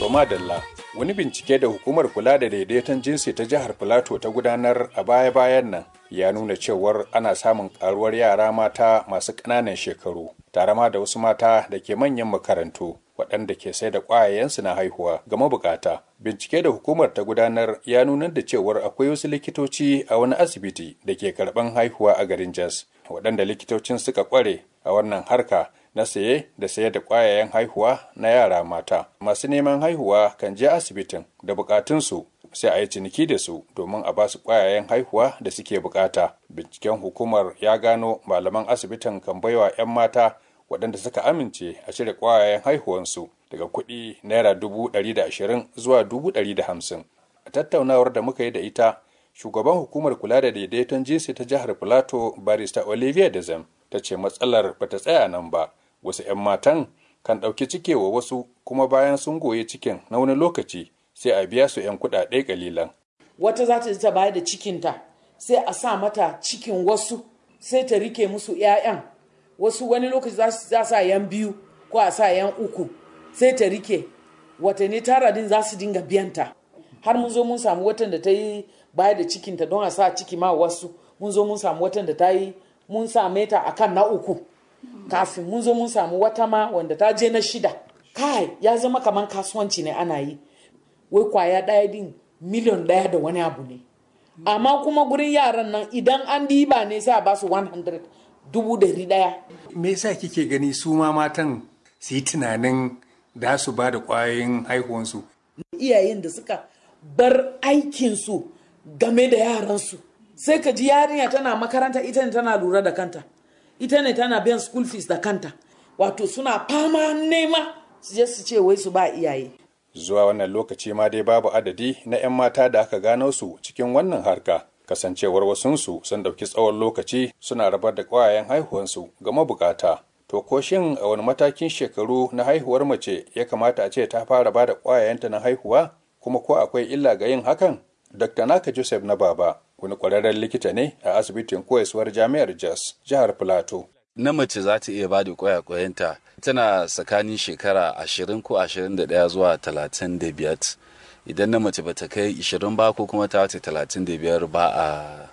To madalla, wani bincike da hukumar kula da daidaiton jinsi ta jihar Filato ta gudanar a baya-bayan nan ya nuna cewar ana samun karuwar yara mata masu ƙananan shekaru, tare ma da wasu mata da ke manyan makarantu waɗanda ke sai da ƙwayayensu na haihuwa ga mabukata. Bincike da hukumar ta gudanar ya nunar da cewar akwai wasu likitoci a wani asibiti da ke karɓan haihuwa a garin Jos, waɗanda likitocin suka ƙware a wannan harka na saye da sayar da ƙwayayen haihuwa na yara mata. Masu neman haihuwa kan je asibitin da bukatunsu sai a yi ciniki da su domin a ba su ƙwayayen haihuwa da suke bukata. Binciken hukumar ya gano malaman asibitin kan baiwa 'yan mata waɗanda suka amince a cire ƙwayayen haihuwansu daga kuɗi naira dubu ɗari da ashirin zuwa dubu ɗari da hamsin. A tattaunawar da muka yi da ita, shugaban hukumar kula da daidaiton jinsi ta jihar Filato barista Olivia Dezem ta ce matsalar bata tsaya nan ba. wasu 'yan matan kan ɗauki cike wa wasu kuma bayan sun goye cikin na wani lokaci sai a biya su 'yan kuɗaɗe ƙalilan. Wata za ta ta bayar da cikinta sai a sa mata cikin wasu sai ta rike musu 'ya'yan wasu wani lokaci za sa 'yan biyu ko a sa 'yan uku sai ta rike watanni tara din za su dinga biyanta har mun zo mun samu watan da ta yi bayar da cikinta don a sa ciki ma wasu mun zo mun samu watan da ta yi mun same ta akan na uku kafin mun zo mun samu wata ma wanda ta je na shida kai ya zama kamar kasuwanci ne ana yi wai kwaya ɗaya din miliyon ɗaya da wani abu ne amma kuma gurin yaran nan idan an diba ne sai a ba su 100 dubu dari ɗaya me yasa kike gani su ma matan su yi tunanin da su ba da ƙwayoyin haihuwansu iyayen da suka bar aikinsu game da yaransu sai ka ji yarinya tana makaranta ita ne tana lura da kanta ita ne tana biyan school fees da kanta wato suna fama nema su je su ce wai su ba iyaye zuwa wannan lokaci ma dai babu adadi na 'yan mata da aka gano su cikin wannan harka kasancewar wasunsu sun ɗauki tsawon lokaci suna rabar da ƙwayayen haihuwansu ga mabukata to ko shin a wani matakin shekaru na haihuwar mace ya kamata a ce ta fara ba da ƙwayayenta na haihuwa kuma ko akwai illa ga yin hakan dr naka joseph na baba wani ƙwararren likita ne a asibitin koyaswar jami'ar jos jihar plateau na mace za ta iya ba da kwayakwayanta tana tsakanin shekara ashirin ko ashirin da ɗaya zuwa talatin da biyar idan na mace bata kai ishirin ba ko kuma ta wuce talatin da biyar ba a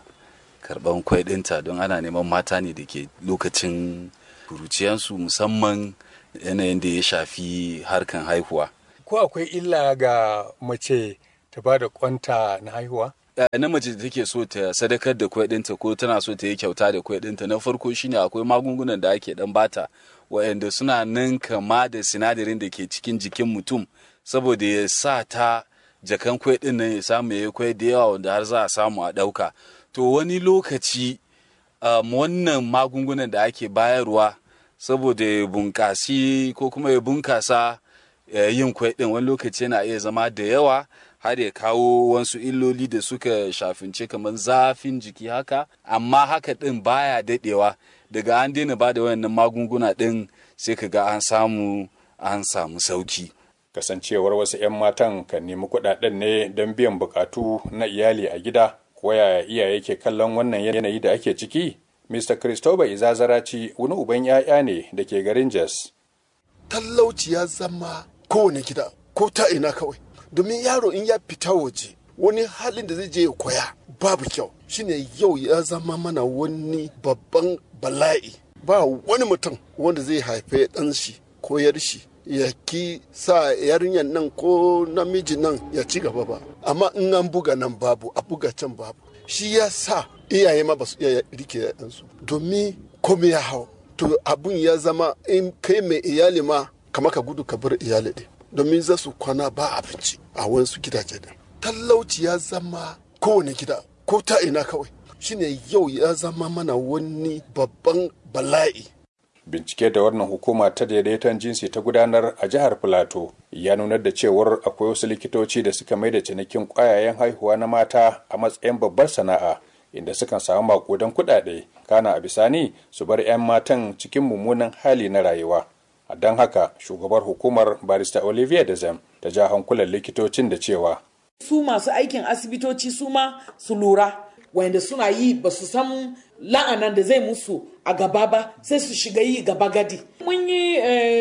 karɓan kwai ɗinta don ana neman mata ne da ke lokacin kuruciyansu musamman yanayin da ya shafi harkan haihuwa ko akwai illa ga mace ta ba da kwanta na haihuwa na mace da take so ta sadakar da kwai ɗinta ko tana so ta yi kyauta da kwai ɗinta na farko shine akwai magungunan da ake dan bata waɗanda suna nan kama da sinadarin da ke cikin jikin mutum saboda ya sa ta jakan kwai ɗin nan ya samu ya kwai da yawa wanda har za a samu a ɗauka to wani lokaci um, wannan magungunan da ake bayarwa saboda ya bunkasi ko kuma ya bunkasa yin kwai ɗin wani lokaci yana iya zama da yawa har ya kawo wasu illoli da suka shafince kamar zafin jiki haka amma haka ɗin baya daɗewa daga an daina ba da wayannan magunguna ɗin sai ka ga an samu an samu sauki kasancewar wasu 'yan matan kan nemi kuɗaɗen ne don biyan bukatu na iyali a gida ko yaya iyaye ke kallon wannan yanayi da ake ciki mr christopher izazaraci wani uban 'ya'ya ne da ke garin jos talauci ya zama kowane gida ko ta ina kawai domin yaro in ya fita waje wani halin da zai je ya koya babu kyau shine yau ya zama mana wani babban bala'i ba wani mutum wanda zai haife ɗan shi ko yar shi ya ki sa yarinyar nan ko namiji nan ya ci gaba ba amma in an buga nan babu a buga can babu shi ya sa iyaye ma ba su iya rike ɗansu domin komai ya hau to abun ya zama in kai mai iyali ma kama ka gudu ka bar iyali ɗin domin za su kwana ba abinci a wasu gidaje da talauci ya zama kowane gida ko ta ina kawai shine yau ya zama mana wani babban bala'i bincike da wannan hukuma ta daidaiton jinsi ta gudanar a jihar filato ya nunar da cewar akwai wasu likitoci da suka mai da cinikin kwayayen haihuwa na mata a matsayin babbar sana'a inda sukan samu makudan kuɗaɗe kana a bisani su bar 'yan matan cikin mummunan hali na rayuwa a don haka shugabar hukumar barista olivia dezem ta ja hankulan likitocin da cewa su masu aikin asibitoci su ma su lura wanda suna yi ba su san la'anan da zai musu a gaba ba sai su shiga yi gaba gadi mun yi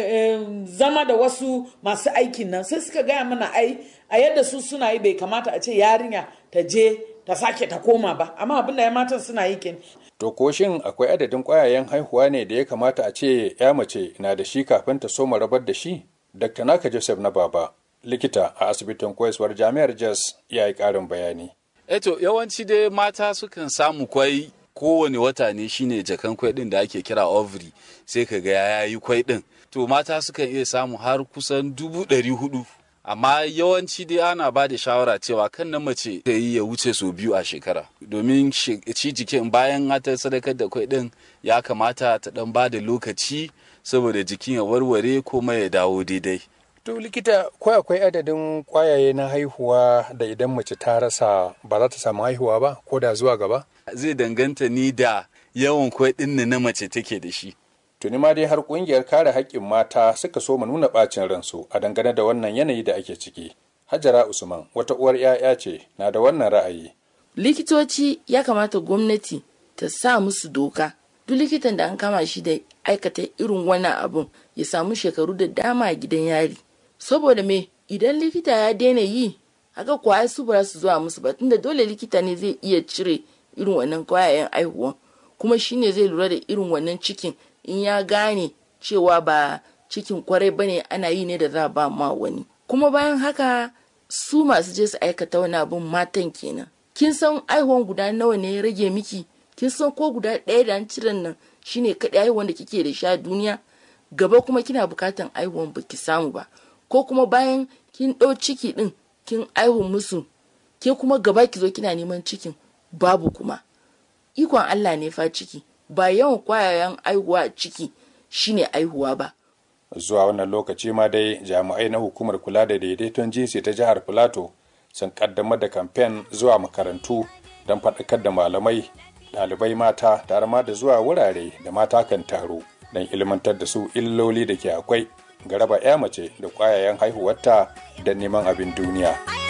zama da wasu masu aikin nan sai suka gaya mana ai a yadda su suna yi bai kamata a ce yarinya ta je ta sake ta koma ba amma abin da ya matan suna yi ken to ko shin akwai adadin kwayayen haihuwa ne da ya kamata a ce ya mace na da shi kafin ta soma rabar da shi dr naka joseph na baba likita a asibitin koyaswar jami'ar jos ya yi karin bayani eto yawanci dai mata sukan samu kwai kowane wata ne shine jakan kwai din da ake kira ovary sai ka ga ya yi kwai din to mata sukan iya samu har kusan dubu ɗari hudu amma yawanci dai ana ba da shawara cewa kan na mace ta yi ya wuce sau biyu a shekara domin shi jikin bayan ta sadakar da kwai din ya kamata ta dan ba da lokaci saboda jikin ya warware kuma ya dawo daidai To likita ko akwai adadin kwayaye na haihuwa da idan mace ta rasa ba za ta samu haihuwa ba ko da zuwa gaba? Zai danganta ni da yawan kwai ɗin na mace take da shi. Tuni ma dai har ƙungiyar kare haƙƙin mata suka so mu nuna ɓacin ransu a dangane da wannan yanayi da ake ciki. Hajara Usman wata uwar 'ya'ya ce na da wannan ra'ayi. Likitoci ya kamata gwamnati ta sa musu doka. Duk likitan da an kama shi da aikata irin wannan abun ya samu shekaru da dama a gidan yari. saboda me idan likita ya daina yi haka kwaya su ba su zuwa musu ba tunda dole likita ne zai iya cire irin wannan kwayayen aihuwa kuma shine zai lura da irin wannan cikin in ya gane cewa ba cikin kwarai bane ana yi ne da za ba ma wani kuma bayan haka su masu je su aikata wani abun matan kenan kin san aihuwan guda nawa ne ya rage miki kin san ko guda ɗaya da an ciren nan shine kaɗai aihuwan da kike da sha duniya gaba kuma kina bukatan aihuwan baki samu ba ko kuma bayan kin ɗau ciki ɗin kin aihu musu ke kuma gaba ki zo kina neman cikin babu kuma ikon Allah ne fa ciki ba yawan kwayayen aihuwa a ciki shine aihuwa ba zuwa wannan lokaci ma dai jami'ai na hukumar kula da daidaiton jinsi ta jihar filato sun kaddamar da kamfen zuwa makarantu don faɗakar da malamai ɗalibai mata tare ma da zuwa wurare da mata kan taro don ilmantar da su illoli da ke akwai ga raba 'ya mace da ƙwayayen haihuwarta da neman abin duniya.